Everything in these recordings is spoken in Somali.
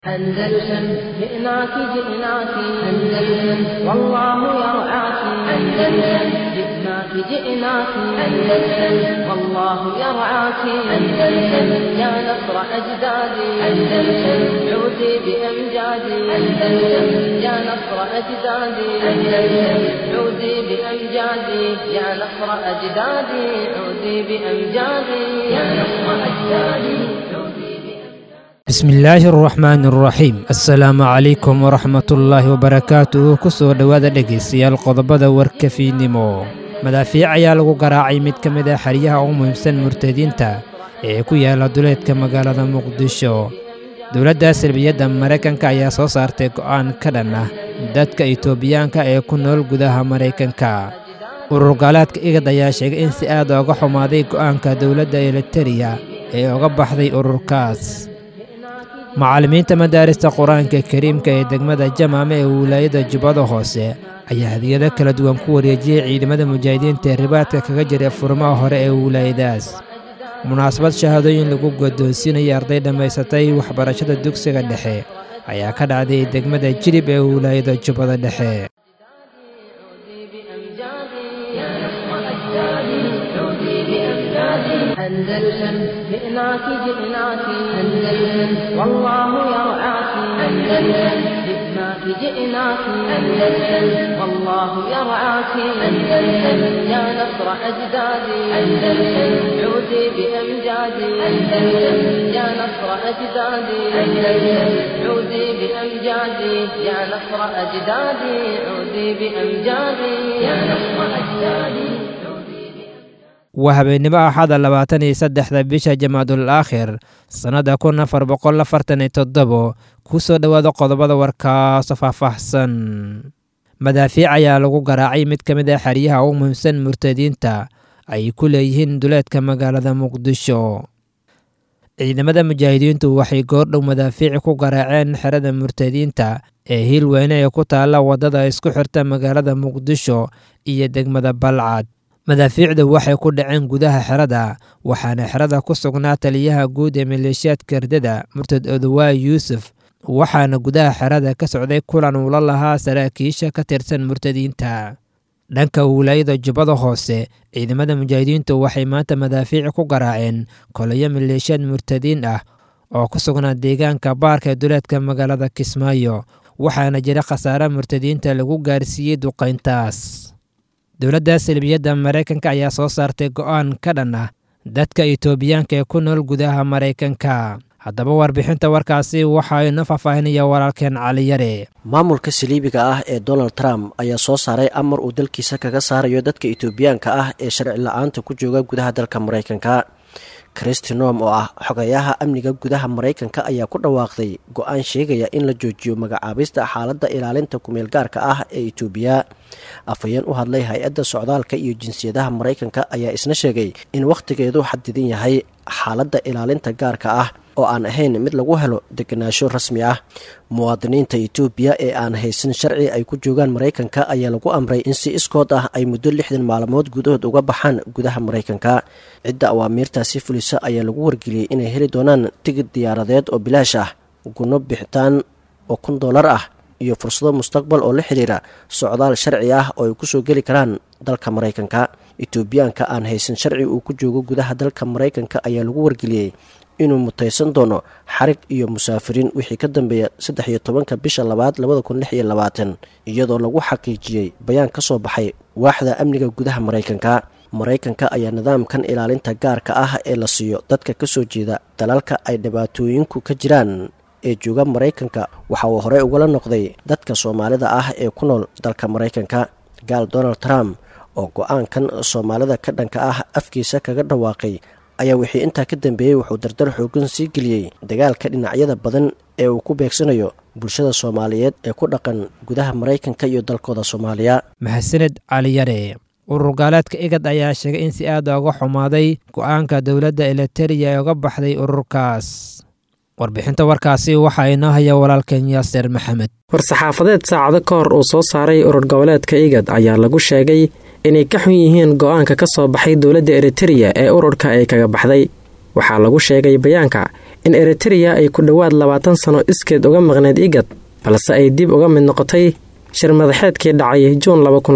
أندلسن جئناك جئناك أندلسن والله يرعاك أندلسن جئناك جئناك أندلسن والله يرعاك أندلسن يا نصر أجدادي أندلسن عودي بأمجادي أندلسن يا نصر أجدادي أندلسن عودي بأمجادي يا نصر أجدادي عودي بأمجادي يا نصر أجدادي عودي bismillaahi araxmaani araxiim assalaamu calaykum waraxmatullaahi wabarakaatuhu ku soo dhowaada dhegaystayaal qodobada warkafiinimo madaafiic ayaa lagu garaacay mid ka mid ah xeryaha ugu muhiimsan murtadiinta ee ku yaala duleedka magaalada muqdisho dowladda salbiyadda maraykanka ayaa soo saartay go'aan ka dhan ah dadka itoobiyaanka ee ku nool gudaha maraykanka urur gaalaadka igad ayaa sheegay in si aad ooga xumaaday go'aanka dowladda elitariya ee uga baxday ururkaas macallimiinta madaarista qur-aanka kariimka ee degmada jamaame ee wilaayada jubbada hoose ayaa hadiyado kala duwan ku wareejiyey ciidamada mujaahidiinta ee ribaadka kaga jira furmaha hore ee wilaayadaas munaasabad shahaadooyin lagu godoonsiinaya arday dhammaysatay waxbarashada dugsiga dhexe ayaa ka dhacday degmada jilib ee wilaayada jubbada dhexe عودي بأمجادي يا نصر أجدادي عودي بأمجادي أندلسن جئناك جئناك أندلسن والله يرعاك أندلسن جئناك جئناك أندلسن والله يرعاك أندلسن يا نصر أجدادي أندلسن عودي بأمجادي أندلسن يا نصر أجدادي أندلسن عودي بأمجادي يا نصر أجدادي عودي بأمجادي يا نصر أجدادي waa habeennimo axada labaatan iyo saddexda bisha jamaadul aakhir sannadda kun afar boqol afartan iyo toddobo ku soo dhowaada qodobada warkaasoo faahfaahsan madaafiic ayaa lagu garaacay mid ka mid ah xeryaha ugu muhiimsan murtadiinta ay ku leeyihiin duleedka magaalada muqdisho ciidamada mujaahidiintu waxay goordhow madaafiici ku garaaceen xerada murtadiinta ee hiilweyne ee ku taalla waddada isku xirta magaalada muqdisho iyo degmada balcad madaafiicdu waxay ku dhaceen gudaha xerada waxaana xerada ku sugnaa taliyaha guud ee maleeshiyaadka ardada murtad odowaay yuusuf waxaana gudaha xerada ka socday kulan uula lahaa saraakiisha ka tirsan murtadiinta dhanka wilaayada jubbada hoose ciidamada mujaahidiintu waxay maanta madaafiici ku garaaceen kolayo maleeshiyaad murtadiin ah oo ku sugnaa deegaanka baarka ee duleedka magaalada kismaayo waxaana jira khasaare murtadiinta lagu gaarsiiyey duqayntaas dowladda salbiyadda maraykanka ayaa soo saartay go'aan ka dhan ah dadka itoobiyaanka ee ku nool gudaha maraykanka haddaba warbixinta warkaasi waxaa inoo faahfaahinaya walaalkeen caliyare maamulka saliibiga ah ee donald trump ayaa soo saaray amar uu dalkiisa kaga saarayo dadka itoobiyaanka ah ee sharci la-aanta ku jooga gudaha dalka maraykanka kristi nom oo ah xogayaha amniga gudaha maraykanka ayaa ku dhawaaqday go-aan sheegaya in la joojiyo magacaabista xaaladda ilaalinta kumeel gaarka ah ee itoobiya afhayeen u hadlay hay-adda socdaalka iyo jinsiyadaha maraykanka ayaa isna sheegay in wakhtigeedu xadidan yahay xaaladda ilaalinta gaarka ah oo aan ahayn mid lagu helo degenaansho rasmi ah muwaadiniinta itoobiya ee aan haysan sharci ay ku joogaan maraykanka ayaa lagu amray in si iskood ah ay muddo lixdan maalmood gudahood uga baxaan gudaha maraykanka cidda awaamiirtaasi fulisa ayaa lagu wargeliyey inay heli doonaan tigid diyaaradeed oo bilaash ah gunno bixitaan oo kun dollar ah iyo fursado mustaqbal oo la xidhiira socdaal sharci ah oo ay kusoo geli karaan dalka maraykanka itoobiyaanka aan haysan sharci uu ku joogo gudaha dalka maraykanka ayaa lagu wargeliyey inuu mutaysan doono xarig iyo musaafiriin wixii ka dambeeya saddex iyo tobanka bisha labaad labada kun lix iyo labaatan iyadoo lagu xaqiijiyey bayaan ka soo baxay waaxda amniga gudaha maraykanka maraykanka ayaa nidaamkan ilaalinta gaarka ah ee la siiyo dadka ka soo jeeda dalalka ay dhibaatooyinku ka jiraan ee jooga maraykanka waxa uu horey ugala noqday dadka soomaalida ah ee ku nool dalka maraykanka gaal donald trump oo go-aankan soomaalida ka dhanka ah afkiisa kaga dhawaaqay ayaa wixii intaa ka dambeeyey wuxuu dardar xoogan sii geliyey dagaalka dhinacyada badan ee uu ku beegsanayo bulshada soomaaliyeed ee ku dhaqan gudaha maraykanka iyo dalkooda soomaaliya mahadsaned caliyare urur gaaleedka igad ayaa sheegay in si aad uga xumaaday go'aanka dowladda elitariya ee uga baxday ururkaas warbixinta warkaasi waxaa inoo haya walaalkeen yaaser maxamed war-saxaafadeed saacado ka hor uu soo saaray urur goboleedka igad ayaa lagu sheegay inay ka xun yihiin go-aanka ka soo baxay dowladda eritereya ee ururka ay kaga baxday waxaa lagu sheegay bayaanka in eritereya ay ku dhowaad labaatan sano iskeed uga maqneyd igad balse ay dib uga mid noqotay shir madaxeedkii dhacay juun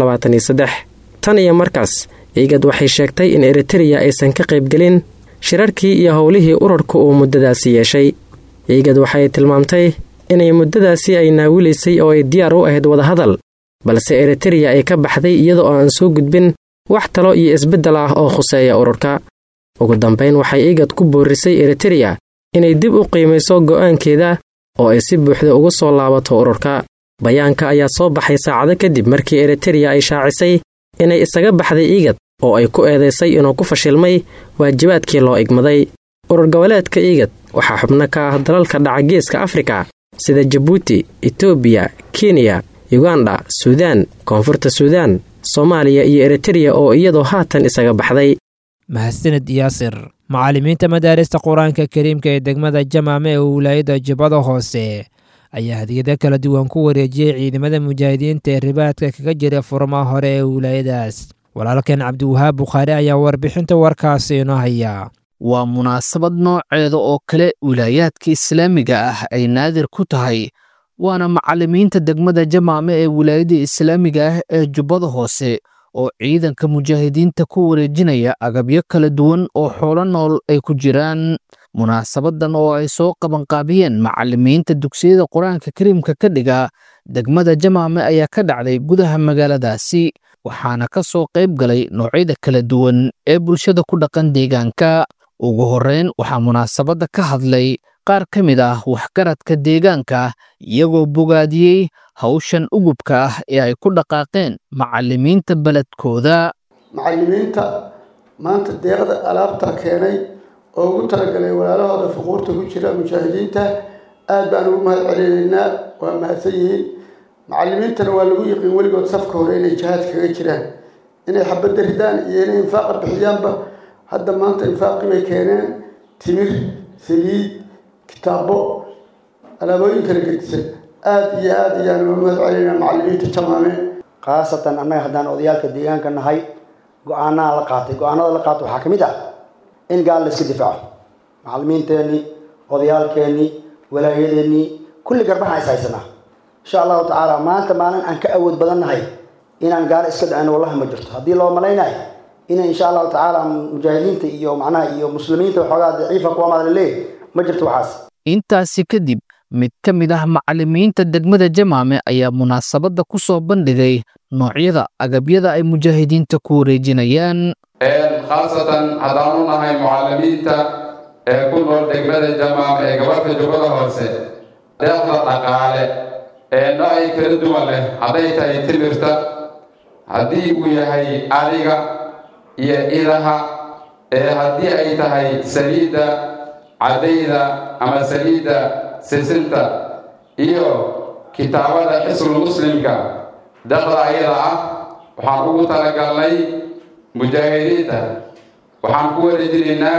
tan iyo markaas igad waxay sheegtay in eritereya aysan ka qaybgelin shirarkii iyo howlihii urarka uu muddadaasi yeeshay igad waxay tilmaamtay inay muddadaasi ay naawilaysay oo ay diyaar u ahayd wadahadal balse eritereya ay ka baxday iyada oo aan soo gudbin wax talo iyo isbeddel ah oo khuseeya ururka ugu dambayn waxay igad ku boorisay eritereya inay dib u qiimayso go'aankeeda oo ay si buuxda ugu soo laabato ururka bayaanka ayaa soo baxay saacado kadib markii eritereya ay shaacisay inay isaga baxday igad oo ay ku eedaysay inuu ku fashilmay waajibaadkii loo igmaday urur goboleedka igad waxaa xubno ka ah dalalka dhaca geeska afrika sida jabuuti etoobiya kenya yuganda suudaan koonfurta suudaan soomaaliya iyo eritereya oo iyadoo haatan isaga baxday mahadsaned yaasir macallimiinta madaarista qur-aanka kariimka ee degmada jamaame ee wilaayadda jubbada hoose ayaa hadiyado kala duwan ku wareejiyey ciidamada mujaahidiinta ee ribaadka kaga jira furmaha hore ee wilaayadaas walaalkeen cabdiwahaab bukhaari ayaa warbixinta warkaasi inoo haya waa munaasabad nooceeda oo kale wilaayaadka islaamiga ah ay naadir ku tahay waana macallimiinta degmada jamaame ee wilaayada islaamiga ah ee jubbada hoose oo ciidanka mujaahidiinta ku wareejinaya agabyo kala duwan oo xoolo nool ay ku jiraan munaasabadan oo ay soo qabanqaabiyeen macallimiinta dugsiyada qur-aanka kariimka ka dhiga degmada jamaame ayaa ka dhacday gudaha magaaladaasi waxaana ka soo qayb galay noocyada kala duwan ee bulshada ku dhaqan deegaanka ugu horreyn waxaa munaasabadda ka hadlay qaar ka mid ah waxgaradka deegaanka iyagoo bogaadiyey hawshan ugubka ah ee ay ku dhaqaaqeen macallimiinta beledkooda macallimiinta maanta deeqda alaabta keenay oo ugu talagalay walaalahooda fuquurta ku jira mujaahidiinta aad baan ugu mahad celinaynaa waa mahadsan yihiin macallimiintana waa lagu yiqiin weligood safka hore inay jihaad kaga jiraan inay xabadda ridaan iyo inay infaaqa bixiyaanba hadda maanta infaaqii bay keeneen timir saliid kitaabo alaabooyin kala gedisan aada iyo aada ayaan uga mahad celinaynaa macallimiinta jamaame khaasatan annaga haddaan odayaalka deegaanka nahay go-aanaa la qaatay go-aanada la qaatay waxaa ka mid ah in gaal la iska difaaco macallimiinteenii odayaalkeenii walaayadeenii kulli garbahaan is haysanaa insha allahu tacaala maanta maalin aan ka awood badan nahay inaan gaalo iska dhacin wallahi ma jirto haddii loo malaynayo inay insha allahu tacaala mujaahidiinta iyo macnaha iyo muslimiinta waxoogaa daciifa kuwa madalaleey ma jirto waxaas intaasi kadib mid ka mid ah macallimiinta degmada jamaame ayaa munaasabadda ku soo bandhigay noocyada agabyada ay mujaahidiinta ku wareejinayaan khaasatan haddaanu nahay mucallimiinta ee ku nool degmada jamaame ee gobolka jubbada hoose deeqda dhaqaale ee noocay kala duwan leh hadday tahay timirta haddii uu yahay adiga iyo idaha ee haddii ay tahay saliidda caddayda ama saliidda sisinta iyo kitaabada xisbul muslimka deeqda ayada ah waxaan ugu talagalnay mujaahidiinta waxaan ku wareejinaynaa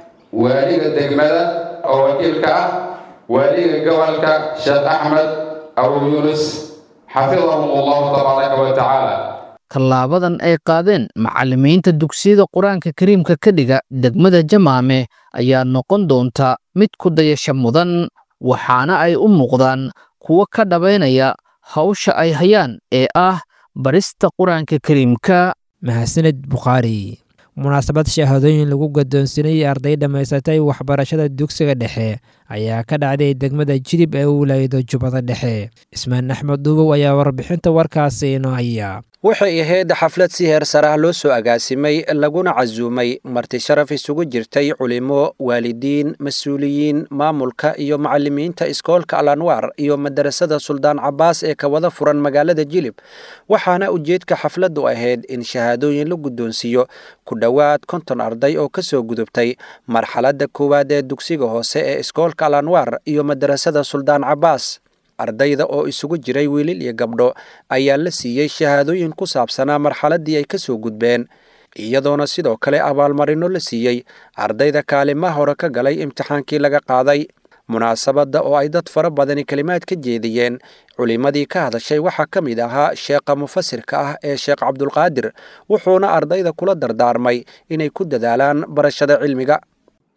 waaliga degmada oo wakiilka ah waaliga gobolka sheekh axmed abu yuunus xafidahum allahu tabaaraka wa tacaala tallaabadan ay qaadeen macallimiinta dugsiyada qur-aanka kariimka ka dhiga degmada jamaame ayaa noqon doonta mid ku dayasha mudan waxaana ay u muuqdaan kuwo ka dhabaynaya hawsha ay hayaan ee ah barista qur-aanka kariimka mahadsaned bukhaari munaasabad shahaadooyin lagu gadoonsinayay arday dhammaysatay waxbarashada dugsiga dhexe ayaa ka dhacday degmada jilib ee wilaayada jubbada dhexe ismaan axmed duubow ayaa warbixinta warkaasi inoo haya waxay ahayd xaflad si heer sare ah loo soo agaasimay laguna casuumay marti sharaf isugu jirtay culimo waalidiin mas-uuliyiin maamulka iyo macallimiinta iskoolka al anwaar iyo madarasada suldaan cabaas ee ka wada furan magaalada jilib waxaana ujeedka xafladdu ahayd in shahaadooyin la guddoonsiiyo ku dhowaad konton arday oo ka soo gudubtay marxaladda koowaad ee dugsiga hoose ee iskoolka al anwaar iyo madarasada suldaan cabaas ardayda oo isugu jiray wiilil iyo gabdho ayaa la siiyey shahaadooyin ku saabsanaa marxaladdii ay ka soo gudbeen iyadoona sidoo kale abaalmarino la siiyey ardayda kaalimaha hore ka galay imtixaankii laga qaaday munaasabadda oo ay dad fara badani kelimaad ka jeediyeen culimmadii ka hadashay waxaa ka mid ahaa sheekha mufasirka ah ee sheekh cabdulqaadir wuxuuna ardayda kula dardaarmay inay ku dadaalaan barashada cilmiga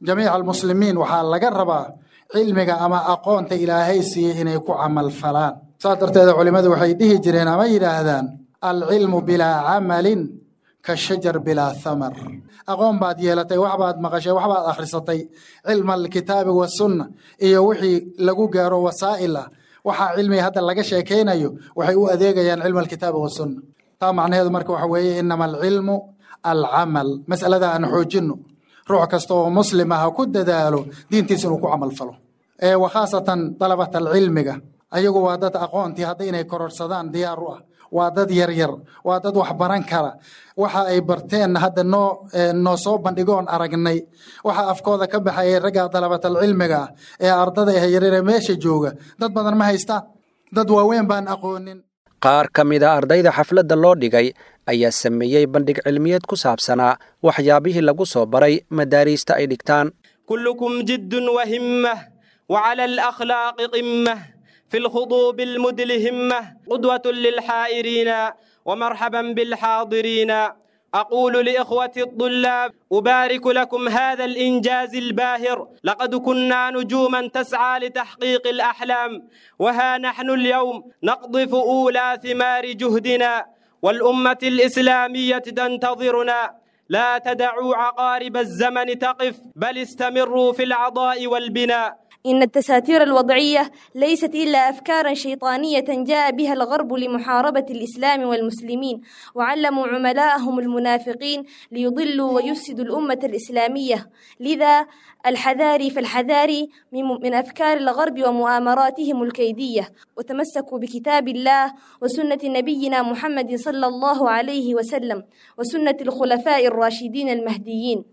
jamiica almuslimiin waxaa laga rabaa cilmiga ama aqoonta ilaahay siiyey inay ku camal falaan saas darteeda culimmadu waxay dhihi jireen ama yidhaahdaan alcilmu bilaa camalin ka shajar bilaa thamar aqoon baad yeelatay waxbaad maqashay waxbaad akhrisatay cilma alkitaabi wasunna iyo wixii lagu gaaro wasaa'il ah waxaa cilmiga hadda laga sheekaynayo waxay u adeegayaan cilma alkitaabi wasunna taa macnaheedu marka waxa weeye inama alcilmu alcamal mas'alada aan xoojinno ruux kasta oo muslim ah ha ku dadaalo diintiisa inuu ku camal falo wa khaasatan dalabat alcilmiga ayagu waa dad aqoontii hadda inay kororsadaan diyaar u ah waa dad yaryar waa dad wax baran kara waxa ay barteen hadda noo noo soo bandhigoon aragnay waxa afkooda ka baxayay ragga dalabatal cilmiga ah ee ardada ah yaryare meesha jooga dad badan ma haystaan dad waaweyn baan aqoonin qaar ka mid a ardayda xafladda loo dhigay ayaa sameeyey bandhig cilmiyeed ku saabsanaa waxyaabihii lagu soo baray madaariista ay dhigtaan kullukum jiddun wa himmah wa cala alakhlaaqi qimmah في الخضوب المدلهمة قدوة للحائرين ومرحبا بالحاضرين أقول لإخوة الطلاب أبارك لكم هذا الإنجاز الباهر لقد كنا نجوما تسعى لتحقيق الأحلام وها نحن اليوم نقضف أولى ثمار جهدنا والأمة الإسلامية تنتظرنا لا تدعوا عقارب الزمن تقف بل استمروا في العضاء والبناء إن التساتير الوضعية ليست إلا أفكارا شيطانية جاء بها الغرب لمحاربة الإسلام والمسلمين وعلموا عملاءهم المنافقين ليضلوا ويفسدوا الأمة الإسلامية لذا الحذاري فالحذاري من أفكار الغرب ومؤامراتهم الكيدية وتمسكوا بكتاب الله وسنة نبينا محمد صلى الله عليه وسلم وسنة الخلفاء الراشدين المهديين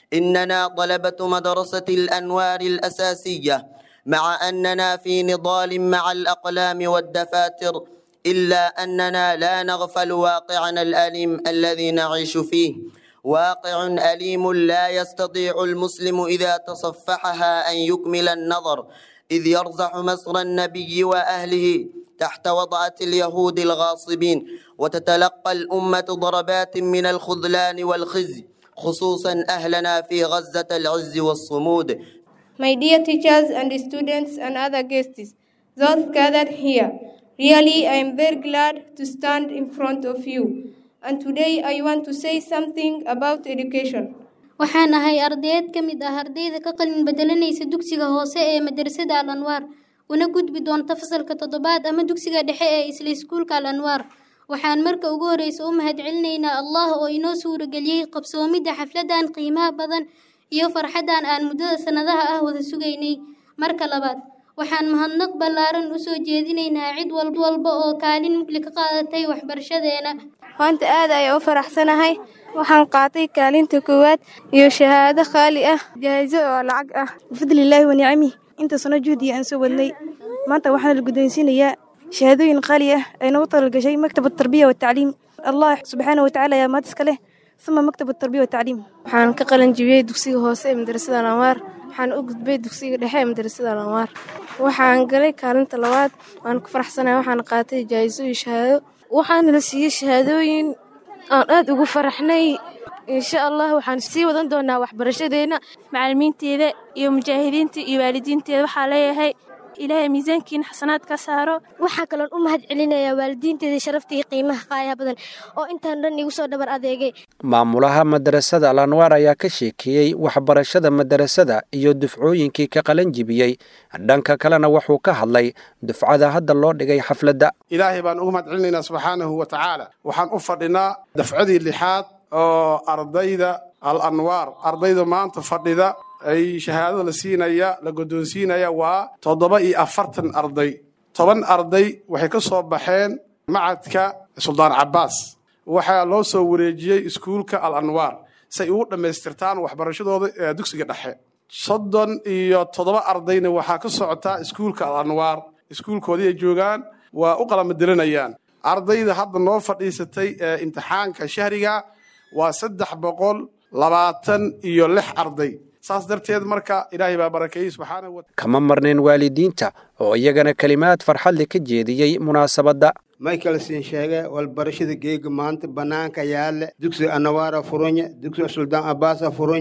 إننا طلبة مدرسة الأنوار الأساسية مع أننا في نضال مع الأقلام والدفاتر إلا أننا لا نغفل واقعنا الأليم الذي نعيش فيه واقع أليم لا يستطيع المسلم إذا تصفحها أن يكمل النظر إذ يرزح مصر النبي وأهله تحت وضعة اليهود الغاصبين وتتلقى الأمة ضربات من الخذلان والخزي خصوصا أهلنا في غزة العز والصمود My dear teachers and students and other guests, those gathered here, really I am very glad to stand in front of you. And today I want to say something about education. waxaan ahay ardayd ka mid ah ardayda ka qalin bedelanaysa dugsiga hoose ee madrasada al anwaar una gudbi doonta fasalka toddobaad ama dugsiga dhexe ee isla iskuulka al anwaar waxaan marka ugu horreysa u mahadcelinaynaa allah oo inoo suurageliyey qabsoomidda xafladan qiimaha badan iyo farxaddan aan muddada sannadaha ah wada sugaynay marka labaad waxaan mahadnaq ballaaran u soo jeedinaynaa cid walba oo kaalin mugli ka qaadatay waxbarashadeena maanta aad ayaan u faraxsanahay waxaan qaatay kaalinta koowaad iyo shahaado khaali ah jaahiso oo lacag ah bifadlilaahi wa nicamih inta sano juhdiga aan soo wadnay maanta waxaana la guddoonsiinayaa shahaadooyin qaali ah ay nagu talagashay maktab tarbiya watacliim allah subxaana watacaala ayaa maad iska leh uma maktab tarbiya watacliim waxaan ka qalin jibiyey dugsiga hoose ee madrasada alanwaar waxaan u gudbay dugsiga dhexe ee madrasada alanwaar waxaan galay kaalinta labaad waan ku faraxsanahay waxaan qaatay jaahiso iyo shahaado waxaana la siiyey shahaadooyin aan aad ugu faraxnay insha allah waxaan sii wadan doonaa waxbarashadeena macalimiinteeda iyo mujaahidiinta iyo waalidiinteeda waxaa leeyahay ilaahay miisaankiina xasanaad ka saaro waxaa kaloon u mahad celinayaa waalidiinteeda sharafta iyo qiimaha qaayaha badan oo intaan dhan igu soo dhabar adeegay maamulaha madarasada al anwaar ayaa ka sheekeeyey waxbarashada madarasada iyo dufcooyinkii ka qalan jibiyey dhanka kalena wuxuu ka hadlay dufcada hadda loo dhigay xafladda ilaahay baan ugu mahad celinaynaa subxaanahu wa tacaala waxaan u fadhinaa dafcadii lixaad oo ardayda al anwaar ardayda maanta fadhida ay shahaadada la siinaya la guddoonsiinaya waa toddoba iyo afartan arday toban arday waxay ka soo baxeen macadka suldaan cabbaas waxaa loo soo wareejiyey iskuulka al anwaar si ay ugu dhammaystirtaan waxbarashadooda ee dugsiga dhexe soddon iyo toddoba ardayna waxaa ka socotaa iskuulka al anwaar iskuulkoodii ay joogaan waa u qalamadelanayaan ardayda hadda noo fadhiisatay ee imtixaanka shahriga waa saddex boqol labaatan iyo lix arday saas darteed marka ilaahay baa barakeeyey subxaanahu wa kama marnayn waalidiinta oo iyagana kelimaad farxadle ka jeediyey munaasabadda michael siin sheege walbarashada geega maanta bannaanka yaalle dugsiga anawaara furunya dugsiga suldaan abbaasa furunya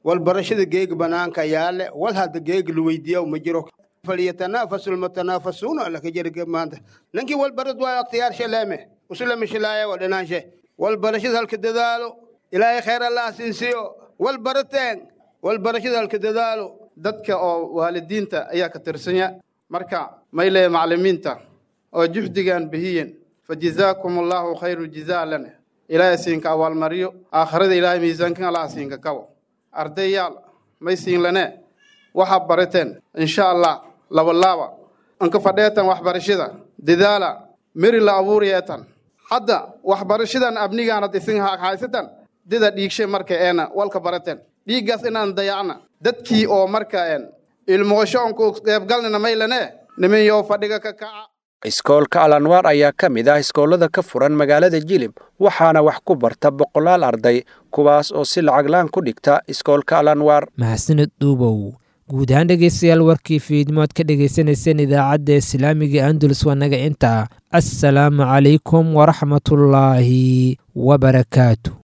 walbarashada geega banaanka yaale wal hadda geega la weydiiya ma jiro falyatanaafasu lmutanaafasuuna laka jirga maanta ninkii walbarad waayo akhtiyaar shaleeme usulama shilaaya waa dhinaanshe walbarashada halka dadaalo ilaahay khayr allah siinsiyo walbarateen walbarashada halka dadaalo dadka oo waalidiinta ayaa ka tirsanya marka mayle maclimiinta oo juhdigan bihiyen fajazaakum allahu khayru jazaa lana ilaahay siinka abaalmaryo aakhirada ilaahay miisaankan allah siinka kabo ardayaal may siin lane waxa barateen insha allah labalaaba anka fadheetan waxbarashada dadaala meri la abuuriyeetan hadda waxbarashadan abnigaanad isin haysatan dida dhiigshe marka eena walka barateen dhiiggaas inaan dayacna dadkii oo marka een ilmoosho onku qeybgalnina maylane nimanyo fadhiga ka kaca iskoolka alanwaar ayaa ka mid ah iskoolada ka furan magaalada jilib waxaana wax ku barta boqolaal arday kuwaas oo si lacaglaan ku dhigta iskoolka alanwaar mahadsanid dhuubow guud ahaan dhegeystayaal warkii fiidmood ka dhagaysanayseen idaacadda islaamiga andulus waa naga intaa assalaamu calaykum waraxmatullaahi wabarakaatu